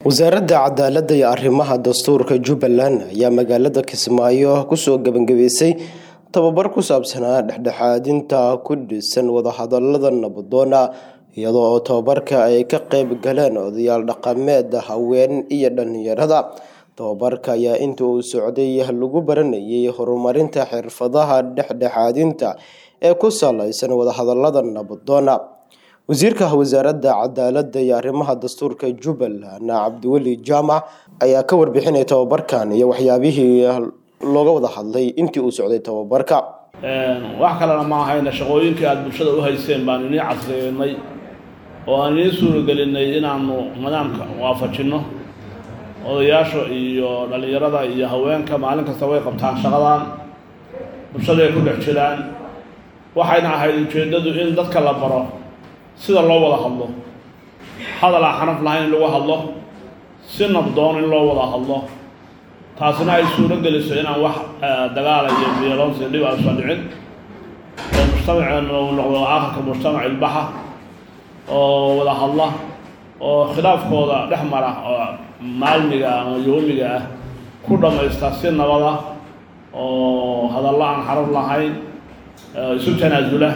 wasaaradda cadaaladda iyo arrimaha dastuurka jubbaland ayaa magaalada kismaayo kusoo gebangabeysay tababar ku saabsanaa dhexdhexaadinta ku dhisan wadahadalada nabadoona iyadoo oo tababarka ay ka qeyb galeen odayaal dhaqameed haween iyo dhalinyarada tababarka ayaa inta uu socday lagu baranayay horumarinta xirfadaha dhexdhexaadinta ee ku saleysan wadahadalada nabadoona wasiirka wasaaradda cadaaladda iyo arrimaha dastuurka jubbaland cabdiweli jaamac ayaa ka warbixinaya tababarkan iyo waxyaabihii looga wada hadlay intii uu socday tababarka wax kalena ma ahayna shaqooyinkii aada bulshada u hayseen baan inii casriyeynay oo aan inii suuragelinay inaanu nidaamka waafajinno odayaasha iyo dhalinyarada iyo haweenka maalin kasta way qabtaan shaqadan bulshaday ku dhex jiraan waxayna ahayd ujeeddadu in dadka la baro sida loo wada hadlo hadal aan xanaf lahayn in lagu hadlo si nabdoon in loo wada hadlo taasina ay suuro geliso inaan wax dagaala iyo biyeloonsi dhib aysan dhicin oo mujtamaceenu uu noqdo aakhirka mujtamac ilbaxa oo wada hadla oo khilaafkooda dhex mara oo maalmiga ama yoomiga ah ku dhammaysta si nabada oo hadallo aan xaraf lahayn isu tanaasula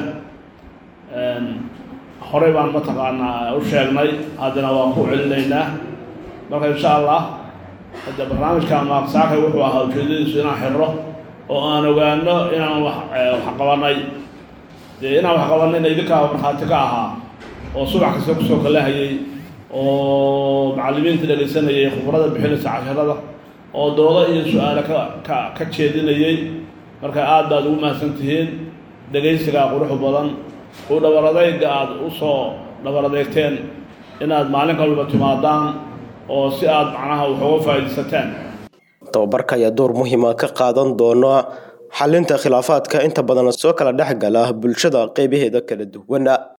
horey baan mataqaanaa u sheegnay haddana waan ku celinaynaa marka insha allah hadda barnaamijka maaqsaakay wuxuu ahaa ujeedadiisu inaan xirro oo aan ogaano inaan wax wax qabanay dee inaan wax qabanayna idinkaa markhaati ka ahaa oo subax kasta kusoo kalahayay oo macallimiinta dhegaysanayay khubrada bixinaysa casharada oo doodo iyo su-aale ka ka ka jeedinayay marka aad baad ugu mahadsan tihiin dhegaysigaa quruxu badan u dhabar adayga aada usoo dhabar adeegteen inaad maalin kalba timaadaan oo si aada macnaha wax uga faa'iidaysataan tababarka ayaa door muhiima ka qaadan doona xalinta khilaafaadka inta badan soo kala dhex gala bulshada qeybaheeda kala duwana